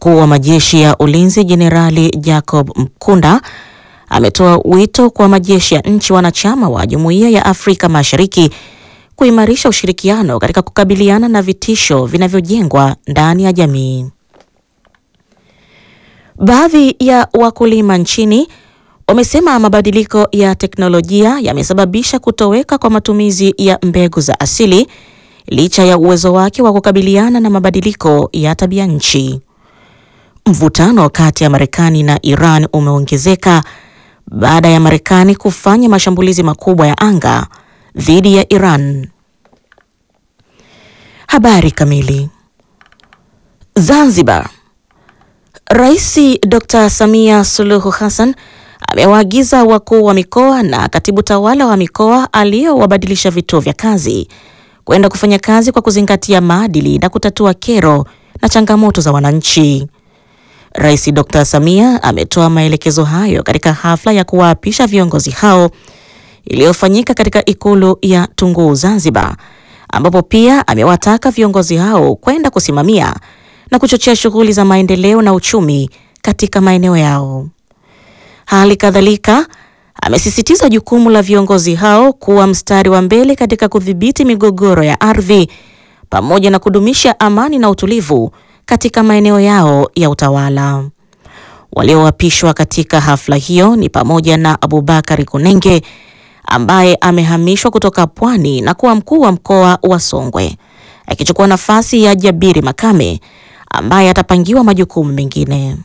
Mkuu wa majeshi ya ulinzi Jenerali Jacob Mkunda ametoa wito kwa majeshi ya nchi wanachama wa Jumuiya ya Afrika Mashariki kuimarisha ushirikiano katika kukabiliana na vitisho vinavyojengwa ndani ya jamii. Baadhi ya wakulima nchini wamesema mabadiliko ya teknolojia yamesababisha kutoweka kwa matumizi ya mbegu za asili licha ya uwezo wake wa kukabiliana na mabadiliko ya tabia nchi. Mvutano kati ya Marekani na Iran umeongezeka baada ya Marekani kufanya mashambulizi makubwa ya anga dhidi ya Iran. Habari kamili. Zanzibar. Rais Dr. Samia Suluhu Hassan amewaagiza wakuu wa mikoa na katibu tawala wa mikoa aliyowabadilisha vituo vya kazi kwenda kufanya kazi kwa kuzingatia maadili na kutatua kero na changamoto za wananchi. Rais Dr. Samia ametoa maelekezo hayo katika hafla ya kuwaapisha viongozi hao iliyofanyika katika ikulu ya Tunguu Zanzibar, ambapo pia amewataka viongozi hao kwenda kusimamia na kuchochea shughuli za maendeleo na uchumi katika maeneo yao. Hali kadhalika amesisitiza jukumu la viongozi hao kuwa mstari wa mbele katika kudhibiti migogoro ya ardhi pamoja na kudumisha amani na utulivu katika maeneo yao ya utawala. Walioapishwa katika hafla hiyo ni pamoja na Abubakari Kunenge ambaye amehamishwa kutoka Pwani na kuwa mkuu wa mkoa wa Songwe akichukua nafasi ya Jabiri Makame ambaye atapangiwa majukumu mengine.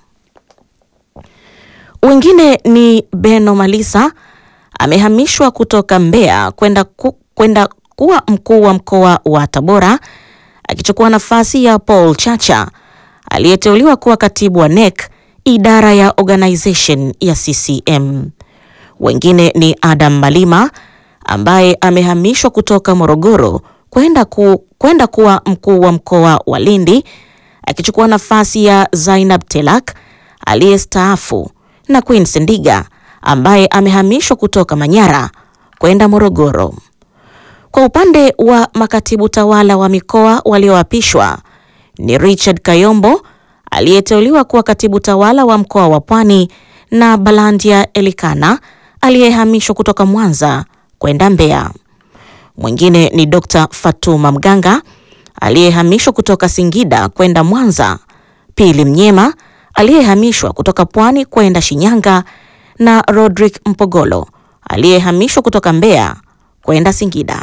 Wengine ni Beno Malisa amehamishwa kutoka Mbeya kwenda ku, kwenda kuwa mkuu wa mkoa wa Tabora akichukua nafasi ya Paul Chacha aliyeteuliwa kuwa katibu wa NEC idara ya organization ya CCM. Wengine ni Adam Malima ambaye amehamishwa kutoka Morogoro kwenda ku, kwenda kuwa mkuu wa mkoa wa Lindi akichukua nafasi ya Zainab Telak aliyestaafu na Queen Sendiga ambaye amehamishwa kutoka Manyara kwenda Morogoro. Kwa upande wa makatibu tawala wa mikoa walioapishwa ni Richard Kayombo aliyeteuliwa kuwa katibu tawala wa mkoa wa Pwani na Balandia Elikana aliyehamishwa kutoka Mwanza kwenda Mbeya. Mwingine ni Dr. Fatuma Mganga aliyehamishwa kutoka Singida kwenda Mwanza, Pili Mnyema aliyehamishwa kutoka Pwani kwenda Shinyanga na Rodrick Mpogolo aliyehamishwa kutoka Mbeya kwenda Singida.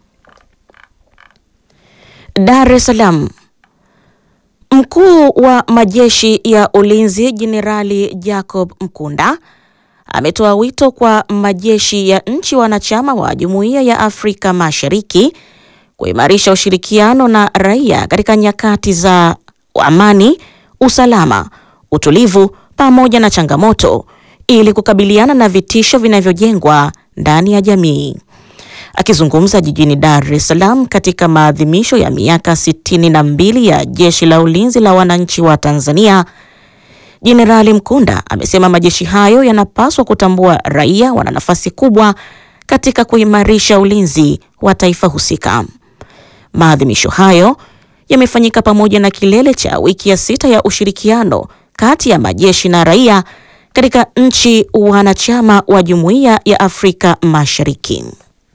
Dar es Salaam. Mkuu wa majeshi ya ulinzi Jenerali Jacob Mkunda ametoa wito kwa majeshi ya nchi wanachama wa Jumuiya ya Afrika Mashariki kuimarisha ushirikiano na raia katika nyakati za amani, usalama, utulivu pamoja na changamoto ili kukabiliana na vitisho vinavyojengwa ndani ya jamii. Akizungumza jijini Dar es Salaam katika maadhimisho ya miaka sitini na mbili ya Jeshi la Ulinzi la Wananchi wa Tanzania, Jenerali Mkunda amesema majeshi hayo yanapaswa kutambua raia wana nafasi kubwa katika kuimarisha ulinzi wa taifa husika. Maadhimisho hayo yamefanyika pamoja na kilele cha wiki ya sita ya ushirikiano kati ya majeshi na raia katika nchi wanachama wa Jumuiya ya Afrika Mashariki.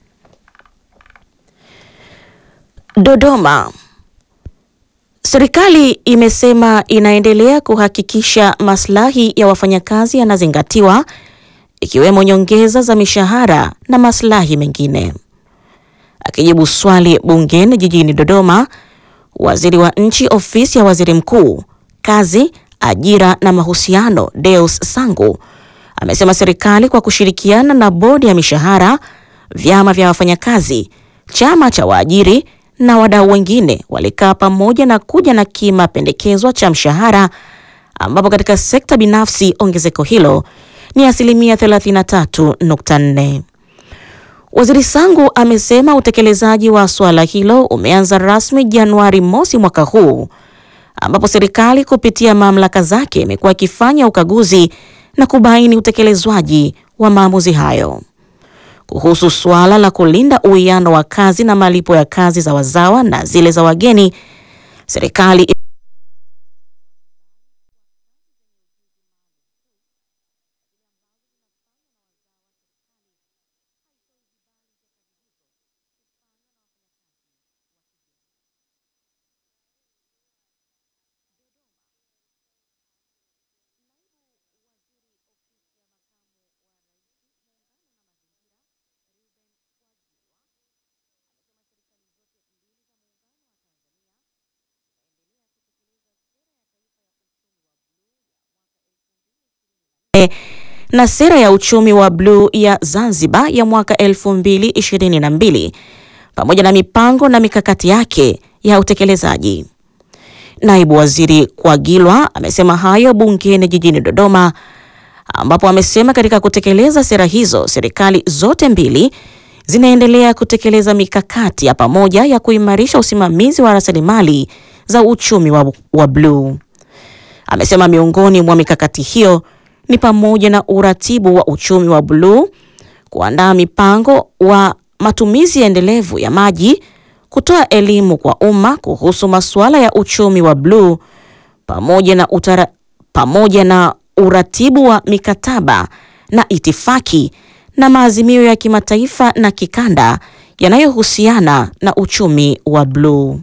Dodoma. Serikali imesema inaendelea kuhakikisha maslahi ya wafanyakazi yanazingatiwa ikiwemo nyongeza za mishahara na maslahi mengine. Akijibu swali bungeni jijini Dodoma, Waziri wa Nchi Ofisi ya Waziri Mkuu, Kazi, Ajira na Mahusiano, Deus Sangu amesema serikali kwa kushirikiana na bodi ya mishahara, vyama vya wafanyakazi, chama cha waajiri na wadau wengine walikaa pamoja na kuja na kima pendekezwa cha mshahara ambapo katika sekta binafsi ongezeko hilo ni asilimia 33.4. Waziri Sangu amesema utekelezaji wa swala hilo umeanza rasmi Januari mosi mwaka huu ambapo serikali kupitia mamlaka zake imekuwa ikifanya ukaguzi na kubaini utekelezwaji wa maamuzi hayo. Kuhusu suala la kulinda uwiano wa kazi na malipo ya kazi za wazawa na zile za wageni, serikali na sera ya uchumi wa bluu ya Zanzibar ya mwaka 2022 pamoja na mipango na mikakati yake ya utekelezaji. Naibu Waziri Kwagilwa amesema hayo bungeni jijini Dodoma ambapo amesema katika kutekeleza sera hizo serikali zote mbili zinaendelea kutekeleza mikakati ya pamoja ya kuimarisha usimamizi wa rasilimali za uchumi wa, wa bluu. Amesema miongoni mwa mikakati hiyo ni pamoja na uratibu wa uchumi wa bluu, kuandaa mipango wa matumizi endelevu ya maji, kutoa elimu kwa umma kuhusu masuala ya uchumi wa bluu pamoja na utara, pamoja na uratibu wa mikataba na itifaki na maazimio ya kimataifa na kikanda yanayohusiana na uchumi wa bluu.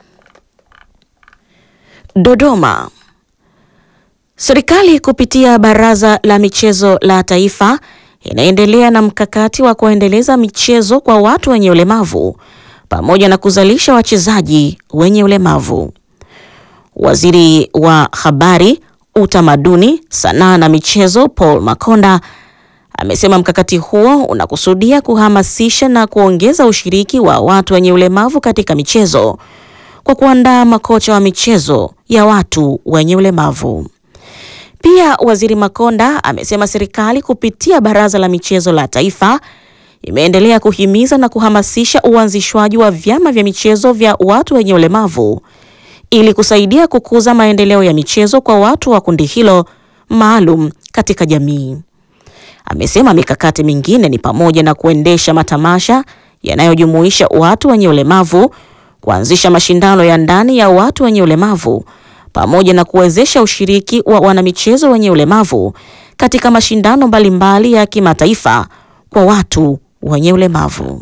Dodoma. Serikali kupitia Baraza la Michezo la Taifa inaendelea na mkakati wa kuendeleza michezo kwa watu wenye ulemavu pamoja na kuzalisha wachezaji wenye ulemavu. Waziri wa Habari, Utamaduni, Sanaa na Michezo Paul Makonda amesema mkakati huo unakusudia kuhamasisha na kuongeza ushiriki wa watu wenye ulemavu katika michezo kwa kuandaa makocha wa michezo ya watu wenye ulemavu. Pia Waziri Makonda amesema serikali kupitia Baraza la Michezo la Taifa imeendelea kuhimiza na kuhamasisha uanzishwaji wa vyama vya michezo vya watu wenye ulemavu ili kusaidia kukuza maendeleo ya michezo kwa watu wa kundi hilo maalum katika jamii. Amesema mikakati mingine ni pamoja na kuendesha matamasha yanayojumuisha watu wenye ulemavu, kuanzisha mashindano ya ndani ya watu wenye ulemavu pamoja na kuwezesha ushiriki wa wanamichezo wenye ulemavu katika mashindano mbalimbali ya kimataifa kwa watu wenye ulemavu.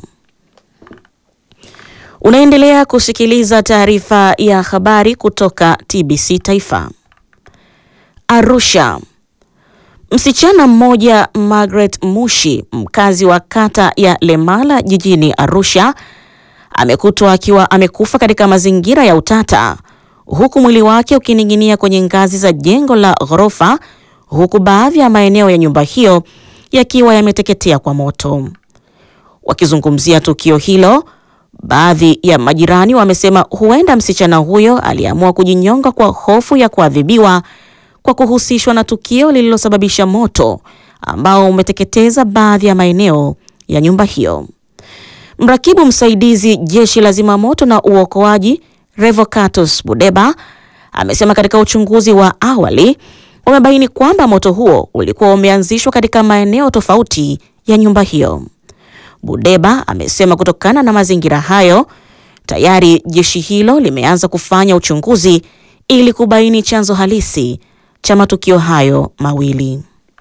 Unaendelea kusikiliza taarifa ya habari kutoka TBC Taifa. Arusha. Msichana mmoja Margaret Mushi, mkazi wa kata ya Lemala jijini Arusha, amekutwa akiwa amekufa katika mazingira ya utata huku mwili wake ukining'inia kwenye ngazi za jengo la ghorofa huku baadhi ya maeneo ya nyumba hiyo yakiwa yameteketea kwa moto. Wakizungumzia tukio hilo, baadhi ya majirani wamesema huenda msichana huyo aliamua kujinyonga kwa hofu ya kuadhibiwa kwa kuhusishwa na tukio lililosababisha moto ambao umeteketeza baadhi ya maeneo ya nyumba hiyo. Mrakibu msaidizi jeshi la zimamoto na uokoaji Revocatus Budeba amesema katika uchunguzi wa awali umebaini kwamba moto huo ulikuwa umeanzishwa katika maeneo tofauti ya nyumba hiyo. Budeba amesema kutokana na mazingira hayo, tayari jeshi hilo limeanza kufanya uchunguzi ili kubaini chanzo halisi cha matukio hayo mawili.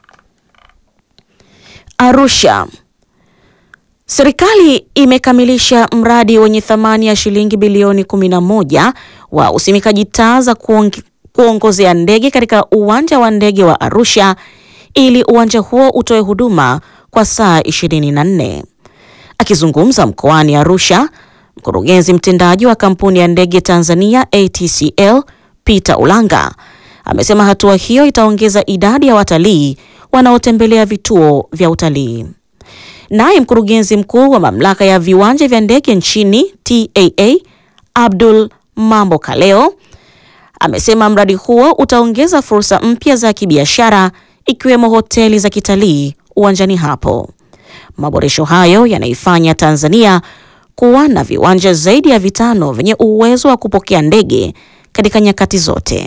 Arusha. Serikali imekamilisha mradi wenye thamani ya shilingi bilioni 11 wa usimikaji taa za kuong kuongozea ndege katika uwanja wa ndege wa Arusha ili uwanja huo utoe huduma kwa saa 24. Akizungumza mkoani Arusha, mkurugenzi mtendaji wa kampuni ya ndege Tanzania ATCL Peter Ulanga amesema hatua hiyo itaongeza idadi ya watalii wanaotembelea vituo vya utalii. Naye mkurugenzi mkuu wa mamlaka ya viwanja vya ndege nchini TAA Abdul Mambo Kaleo amesema mradi huo utaongeza fursa mpya za kibiashara ikiwemo hoteli za kitalii uwanjani hapo. Maboresho hayo yanaifanya Tanzania kuwa na viwanja zaidi ya vitano vyenye uwezo wa kupokea ndege katika nyakati zote.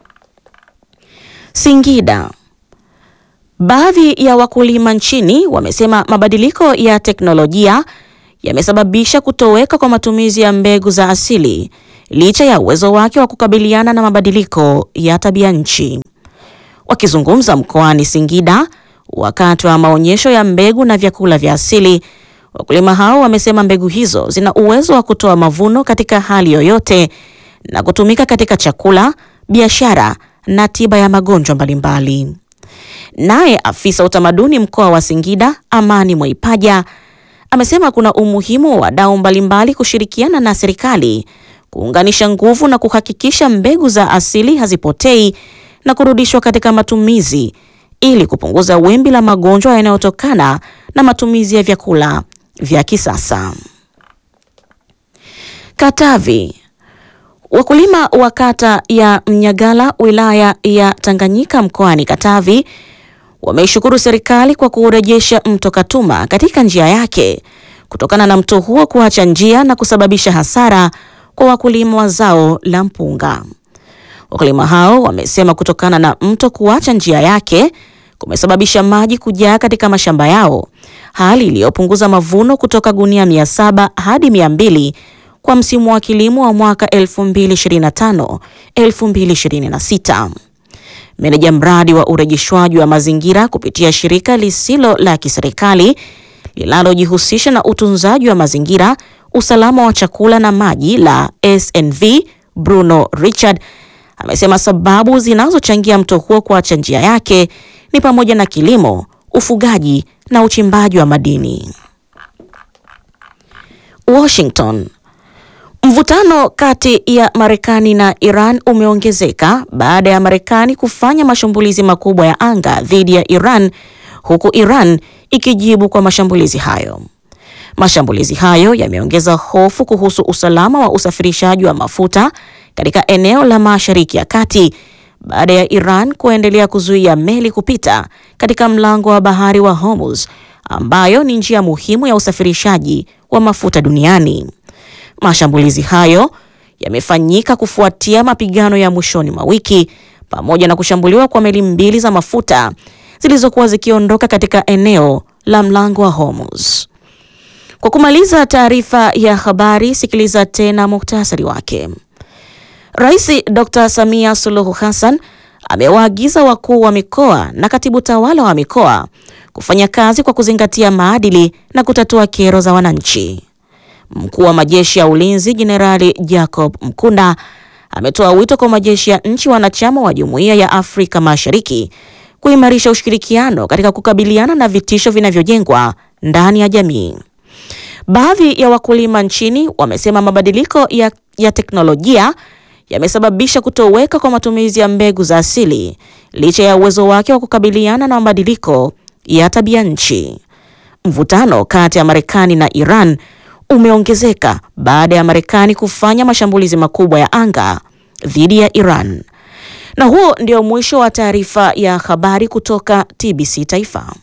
Singida. Baadhi ya wakulima nchini wamesema mabadiliko ya teknolojia yamesababisha kutoweka kwa matumizi ya mbegu za asili licha ya uwezo wake wa kukabiliana na mabadiliko ya tabia nchi. Wakizungumza mkoani Singida wakati wa maonyesho ya mbegu na vyakula vya asili, wakulima hao wamesema mbegu hizo zina uwezo wa kutoa mavuno katika hali yoyote na kutumika katika chakula, biashara na tiba ya magonjwa mbalimbali. Naye afisa utamaduni mkoa wa Singida Amani Mwaipaja amesema kuna umuhimu wa wadau mbalimbali kushirikiana na serikali kuunganisha nguvu na kuhakikisha mbegu za asili hazipotei na kurudishwa katika matumizi ili kupunguza wimbi la magonjwa yanayotokana na matumizi ya vyakula vya kisasa. Katavi. Wakulima wa kata ya Mnyagala wilaya ya Tanganyika mkoani Katavi wameishukuru serikali kwa kurejesha mto Katuma katika njia yake kutokana na mto huo kuacha njia na kusababisha hasara kwa wakulima wa zao la mpunga. Wakulima hao wamesema kutokana na mto kuacha njia yake kumesababisha maji kujaa katika mashamba yao, hali iliyopunguza mavuno kutoka gunia 700 hadi 200 kwa msimu wa kilimo wa mwaka 2025 2026. Meneja mradi wa urejeshwaji wa mazingira kupitia shirika lisilo la kiserikali linalojihusisha na utunzaji wa mazingira, usalama wa chakula na maji la SNV, Bruno Richard amesema sababu zinazochangia mto huo kuacha njia yake ni pamoja na kilimo, ufugaji na uchimbaji wa madini. Washington. Mvutano kati ya Marekani na Iran umeongezeka baada ya Marekani kufanya mashambulizi makubwa ya anga dhidi ya Iran huku Iran ikijibu kwa mashambulizi hayo. Mashambulizi hayo yameongeza hofu kuhusu usalama wa usafirishaji wa mafuta katika eneo la Mashariki ya Kati baada ya Iran kuendelea kuzuia meli kupita katika mlango wa bahari wa Hormuz ambayo ni njia muhimu ya usafirishaji wa mafuta duniani. Mashambulizi hayo yamefanyika kufuatia mapigano ya mwishoni mwa wiki pamoja na kushambuliwa kwa meli mbili za mafuta zilizokuwa zikiondoka katika eneo la mlango wa Hormuz. Kwa kumaliza taarifa ya habari, sikiliza tena muhtasari wake. Rais Dr. Samia Suluhu Hassan amewaagiza wakuu wa mikoa na katibu tawala wa mikoa kufanya kazi kwa kuzingatia maadili na kutatua kero za wananchi. Mkuu wa majeshi ya ulinzi Jenerali Jacob Mkunda ametoa wito kwa majeshi ya nchi wanachama wa Jumuiya ya Afrika Mashariki kuimarisha ushirikiano katika kukabiliana na vitisho vinavyojengwa ndani ya jamii. Baadhi ya wakulima nchini wamesema mabadiliko ya, ya teknolojia yamesababisha kutoweka kwa matumizi ya mbegu za asili licha ya uwezo wake wa kukabiliana na mabadiliko ya tabia nchi. Mvutano kati ya Marekani na Iran umeongezeka baada ya Marekani kufanya mashambulizi makubwa ya anga dhidi ya Iran. Na huo ndio mwisho wa taarifa ya habari kutoka TBC Taifa.